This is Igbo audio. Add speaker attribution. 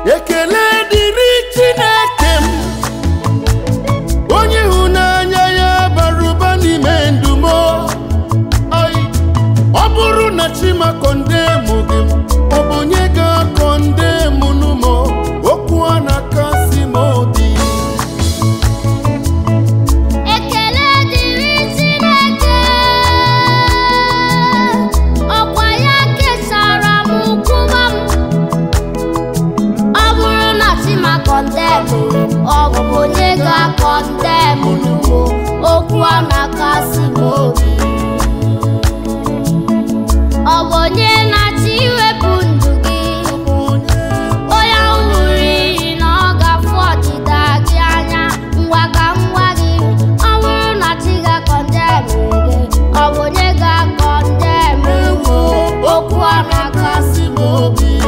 Speaker 1: ekele dịrị chineke m onye ịhụnanya ya bara ụba n'ime ndụ m Ai, ọ bụrụ na chimakondemụ gị ọ bụ onye ga-akọndemụ n'ụmụ okwu a na-akasị m obi
Speaker 2: Ekele dịrị Chineke ọkwa ya kesara m nkwụba m ọ bụrụ na Chima kọndemụ ọ bụ onye ga-akọndemụ n'ugbo okwu a na-akasị m obi ọ bụ onye na-achọ iwepụ ndụ gị onye ahụ ṅụrụ iyi na ọ ga-afụ ọdịda gị anya ngwa ka ngwa gị ọ bụrụ na chi ga-akọndemụ gị ọ bụ onye ga-akọndemụ okwu a na-akasị m obi